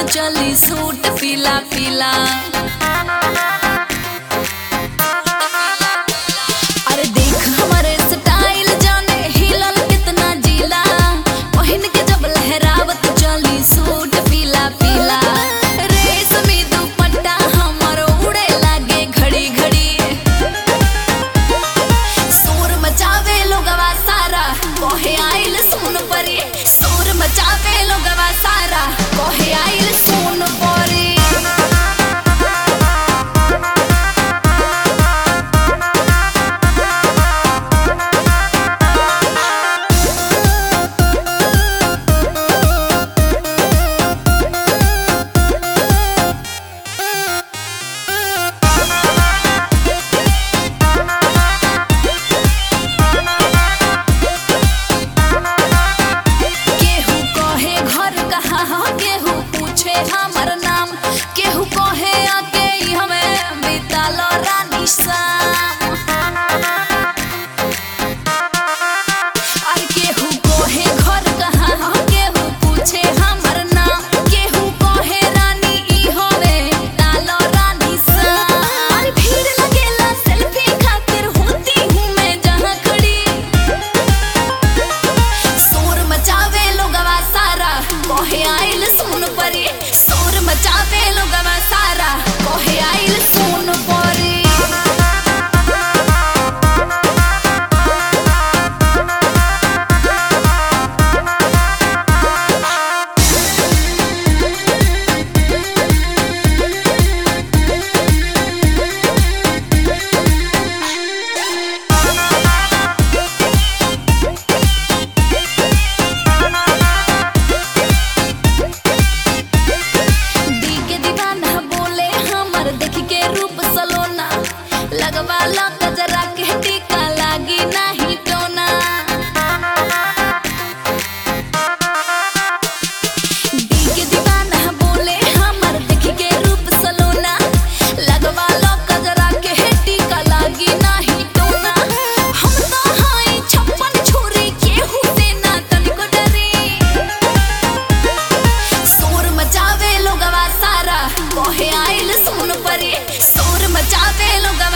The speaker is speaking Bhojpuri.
चली सूट पीला पीला अरे देख हमारे स्टाइल जाने हिलल कितना जिला पहिन के जब लहरावत चली सूट पीला पीला रेशमी दुपट्टा हमर उड़े लागे घड़ी घड़ी शोर मचावे लोगवा सारा कोहे आइल सुन परी शोर मचावे लोगवा सारा कोहे आइल सुन परी केहू कहे घर कहाँ ह केहू पूछे हमर नाम केहू कहे आके ई हमें बिताल रानी शाम और केहू कहे घर कहाँ ह केहू पूछे हमर नाम केहू कहे रानी ई हमें बिताल रानी शाम और भीड़ लगेला सेल्फी खातिर होती हूँ मैं जहाँ खड़ी शोर मचावे लोगवा सारा कोहे आइल सुन परी शोर मचावे लोगवा सारा कोहे आइल सुन परी दी के दीवाना बोले हमर देख के रूप सलोना लगवा ला कजरा के टीका लागी नहीं टोना दी के दीवाना बोले हमर देख के रूप सलोना लगवा ला कजरा के टीका लागी नहीं टोना हम तो हाई छप्पन छोरी केहू से ना तनिको डरी शोर मचावे लोगवा सारा कोहे आइल सुन परी शोर मचावे लोगवा